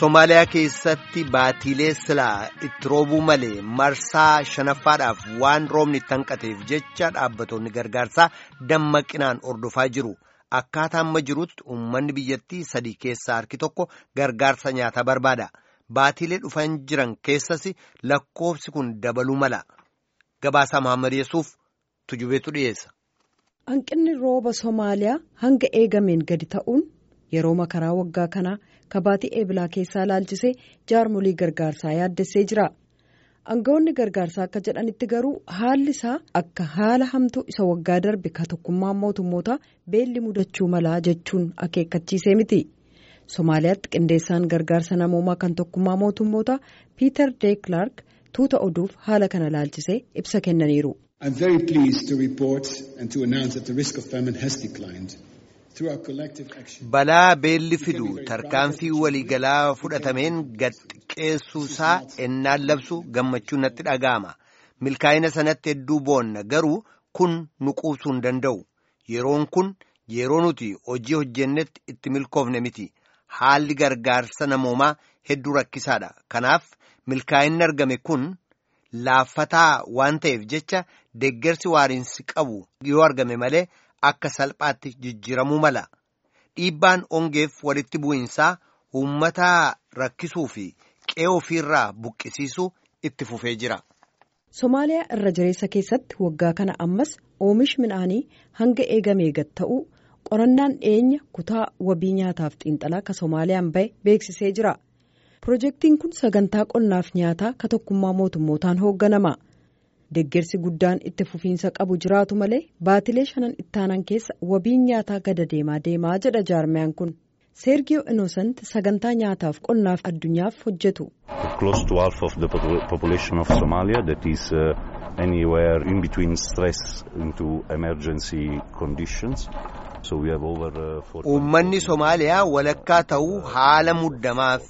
Somaaliyaa keessatti baatiilee silaa itti roobuu malee marsaa shanaffaadhaaf waan roobni itti hanqateef jecha dhaabbattoonni gargaarsaa dammaqinaan ordofaa jiru. Akkaataa amma jirutti uummanni biyyattii sadii keessaa harki tokko gargaarsa nyaataa barbaada. Baatiilee dhufan jiran keessas lakkoofsi kun dabaluu mala. Gabaasaa Mahammad Yesuuf tujubeetu dhiyeessa. Hanqinni rooba Somaaliyaa hanga eegameen gadi ta'uun yeroo makaraa waggaa kanaa kabaatii eebilaa keessaa laalchisee jaarmolii gargaarsaa yaaddessee jira. Aangawoonni gargaarsaa akka jedhanitti garuu haalli isaa akka haala hamtuu isa waggaa darbe ka tokkummaa mootummootaa beelli mudachuu malaa jechuun akeekkachiisee miti. Somaaliyaatti qindeessaan gargaarsa namoomaa kan tokkummaa mootummootaa Piiter De Klerk tuuta oduuf haala kana laalchisee ibsa kennaniiru. I'm very pleased to report and to announce that the risk of famine has declined. Balaa beelli fidu tarkaanfii waliigalaa fudhatameen gad xiqqeessuusaa ennaan labsu gammachuun natti dhaga'ama. Milkaa'ina sanatti hedduu boonna garuu kun nu quubsuu hin danda'u. Yeroon kun yeroo nuti hojii hojjennetti itti milkoofne miti. Haalli gargaarsa namoomaa hedduu rakkisaadha. Kanaaf milkaa'inni argame kun laaffataa waan ta'eef jecha deeggarsi waariinsi qabu yoo argame malee. Akka salphaatti jijjiiramuu mala dhiibbaan ongeef walitti bu'iinsaa uummata rakkisuu fi qe'ee ofiirraa buqqisiisuu itti fufee jira. Somaaliyaa irra jireessa keessatti waggaa kana ammas oomishi midhaanii hanga eegamee gad ta'uu qorannaan dhiyeenya kutaa wabii nyaataaf xiinxalaa ka Somaaliyaan bahe beeksisee jira. Pirojektiin kun sagantaa qonnaaf nyaataa ka tokkummaa mootummootaan hoogganama. Deeggarsi guddaan itti fufiinsa qabu jiraatu malee baatilee shanan ittaanan keessa wabiin nyaataa gada deemaa deemaa jedha jaarmiyaan kun. Seergiyoo Inosant sagantaa nyaataaf qonnaaf addunyaaf hojjetu. Close to half of the population of Somalia that is uh, anywhere in between stress into emergency conditions. So we have over. Uh, Uummanni Somaaliyaa walakkaa ta'uu haala muddamaaf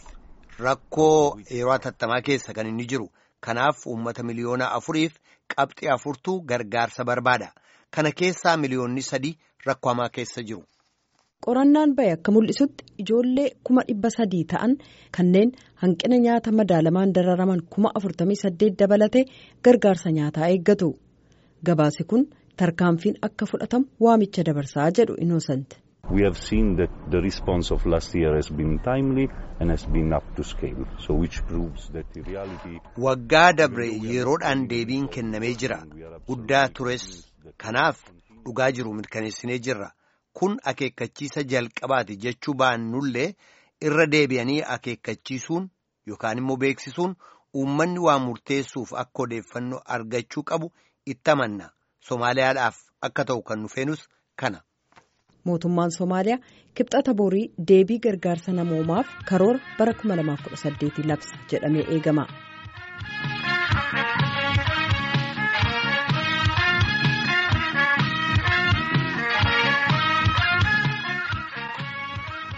rakkoo yeroo hatattamaa keessa kan inni jiru. Kanaaf uummata miliyoona afuriif qabxii afurtu gargaarsa barbaada. Kana keessaa miliyoonni sadii rakkoo hamaa keessa jiru. Qorannaan bahe akka mul'isutti ijoollee kuma dhibba sadii ta'an kanneen hanqina nyaata madaalamaan dararaman kuma afurtamii saddeet dabalatee gargaarsa nyaataa eeggatu. Gabaasi kun tarkaanfiin akka fudhatamu waamicha dabarsaa jedhu Inosant. We have seen that the response of last year has been timely and has been up to scale. So which proves that in reality. Waggaa dabre yeroodhaan deebiin kennamee jira. Guddaa tures. Kanaaf dhugaa jiru mirkaneessinee jirra. Kun akeekkachiisa jalqabaati jechuu baannullee irra deebi'anii akeekkachiisuun yookaan immoo beeksisuun uummanni waa murteessuuf akka odeeffannoo argachuu qabu itti amanna. Somaaliyaadhaaf akka ta'u kan nufeenus kana. mootummaan somaaliyaa kibxata borii deebii gargaarsa namoomaaf karoora bara 2018 labsa jedhamee eegama.